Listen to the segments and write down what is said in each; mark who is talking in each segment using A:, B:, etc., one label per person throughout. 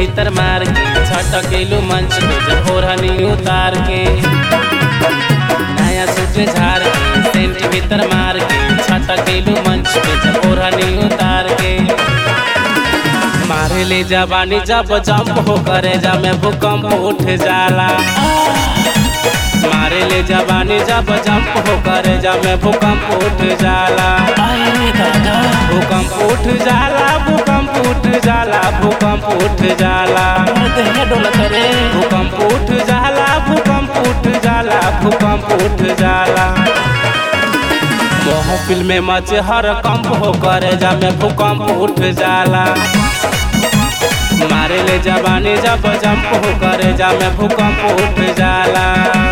A: भीतर मार के छटकेलू मंच पे जब ओढ़नी उतार के नया सूट झाड़ के सेंट भीतर मार के छटकेलू मंच पे जब ओढ़नी उतार के मारे ले जवानी जब जंप हो करे जा में भूकंप उठ जाला मारे ले जवानी जब जंप हो करे जा में भूकंप उठ जाला
B: अरे दादा
A: भूकंप उठ जाला भूकंप उठ जाला भूकंप उठ जाला
B: तुम्हारे दहिया डोला करे
A: भूकंप उठ जाला भूकंप उठ जाला भूकंप उठ जाला महफिल में मचे हर कंप हो करे जा में भूकंप उठ जाला मारे ले जवानी जब जंप हो करे जा में भूकंप उठ जाला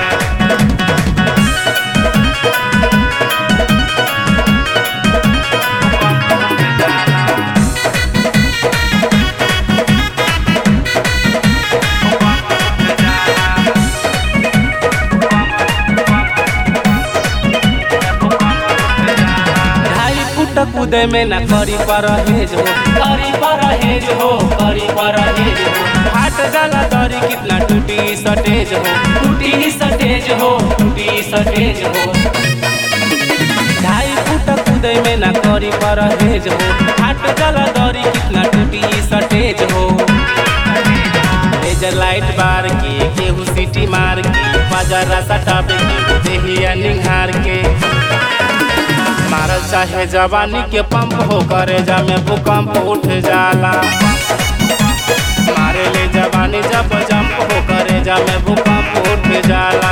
A: ढाई फुट कूदे में न करी परहेज हो
B: करी परहेज हो करी परहेज हो
A: फाट जाला दरी कितना टूटी सटेज हो
B: टूटी सटेज हो टूटी सटेज हो
A: ढाई फुट कूदे में न करी परहेज हो फाट जाला दरी कितना टूटी सटेज हो लेजर लाइट बार के केहू सीटी मार के बाजारा सटाबे के देहिया निहार के मारल चाहे जवानी के पंप हो करे जा में भूकंप उठ जाला मारे ले जवानी जब जंप हो करे जा में भूकंप उठ जाला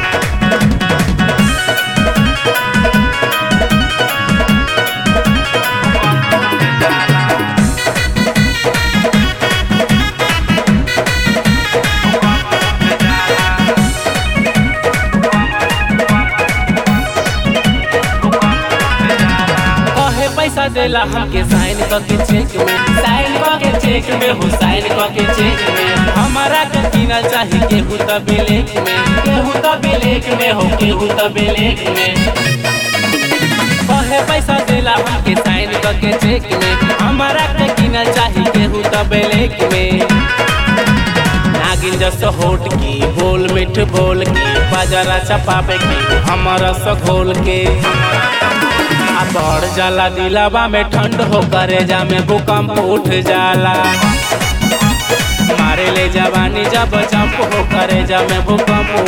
A: कहे पैसा देला हमके साइन करके चेक में
B: साइन क के चेक में हो साइन क के चेक में
A: हमारा के किनल चाही केहू त ब्लैक में
B: केहू तो ब्लैक में हो केहू तो ब्लैक में
A: कहे पैसा देला हमके साइन करके चेक में हमारा के किनल चाही केहू त ब्लैक में नागिन जस होट की बोल मिठ बोल की बाजारा चपावे की हमारा स घोल के आ बढ़ जाला दिलावा में ठंड हो करे जा में भूकंप उठ जाला मारे ले जवानी जब जंप हो करे जा में भूकंप